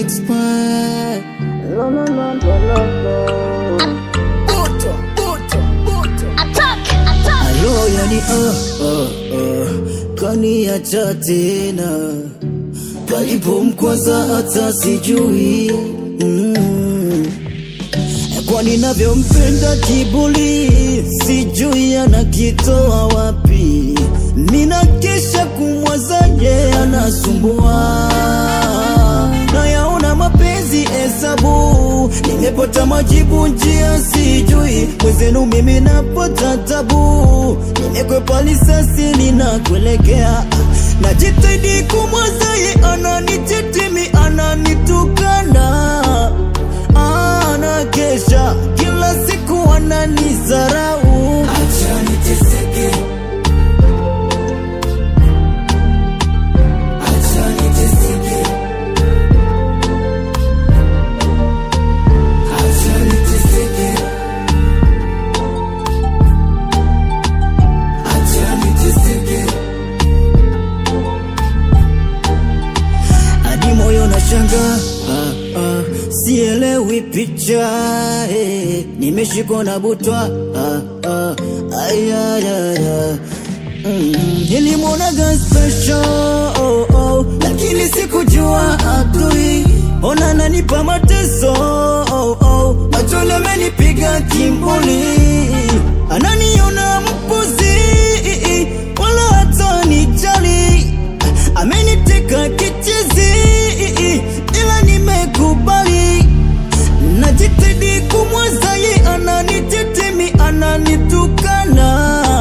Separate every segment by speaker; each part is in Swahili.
Speaker 1: expire. Lo, lo, lo, lo, lo, lo. Buto, buto, buto. Alo, yani oh, oh, oh. Kaniacha tena palipomkwaza hata sijui mm. Kwani navyompenda kibuli sijui anakitoa wapi, mina kesha kumwazaje anasumbua nayaona mapenzi hesabu, nimepata majibu njia sijui, mwezenu mimi napata tabu, nimekwepa lisasi ninakuelekea, najitahidi kumwazaye ananitetemi ananitukana ana kesha kila siku ananizarau, acha niteseke, acha niteseke, acha niteseke, acha niteseke. hadi moyo na shanga ah, ah, sielewi picha eh, nimeshikwa na butwa ah, ah, ayayaya mm, nilimwonaga special oh, oh, lakini sikujua adui ona nanipa mateso oh, oh, machole amenipiga kimbuli ananiona mpuzi wala hata nijali ameniteka kichizi ila nimekubali najitahidi kumwazaye ananitetemi ananitukana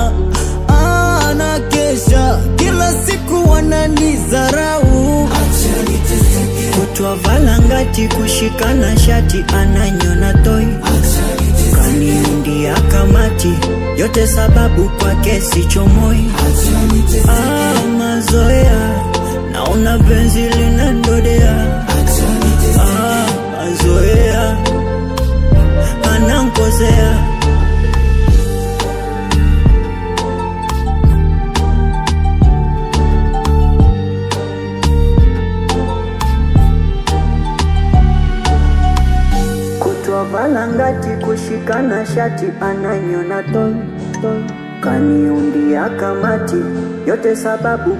Speaker 1: ana kesha kila siku ananizarau
Speaker 2: kutwa valangati kushikana shati ananyona toi kaniundia kamati yote sababu kwake sichomoi ah, mazoea naona penzi linandodea ah, mazoea anankosea kutwa valangati kushikana shati ananyona toi toi kaniundia kamati yote sababu